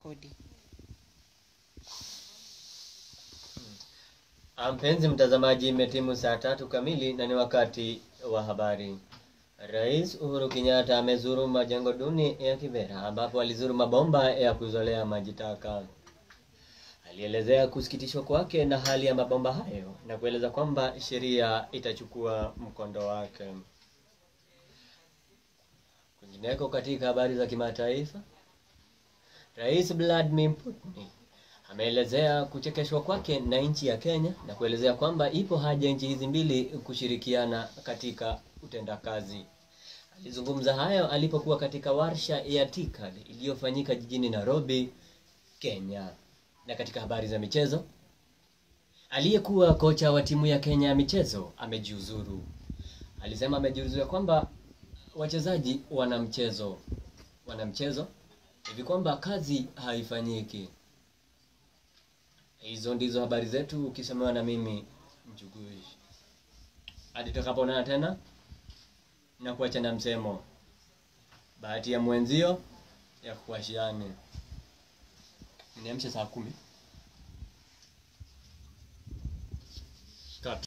kodi. Mpenzi mtazamaji, imetimu saa tatu kamili na ni wakati wa habari. Rais Uhuru Kenyatta amezuru majengo duni ya Kibera ambapo alizuru mabomba ya kuzolea maji taka. Alielezea kusikitishwa kwake na hali ya mabomba hayo na kueleza kwamba sheria itachukua mkondo wake. Kwingineko, katika habari za kimataifa, Rais Vladimir Putin ameelezea kuchekeshwa kwake na nchi ya Kenya na kuelezea kwamba ipo haja nchi hizi mbili kushirikiana katika utendakazi. Alizungumza hayo alipokuwa katika warsha ya TICAD iliyofanyika jijini Nairobi, Kenya. Na katika habari za michezo, aliyekuwa kocha wa timu ya Kenya ya michezo amejiuzuru. Alisema amejiuzuru kwamba wachezaji wana mchezo wana mchezo hivi kwamba kazi haifanyiki. Hizo ndizo habari zetu, ukisemewa na mimi Mchugui. Hadi tutakapoonana tena, na kuacha na msemo, bahati ya mwenzio ya kuashiane. Niamshe saa kumi.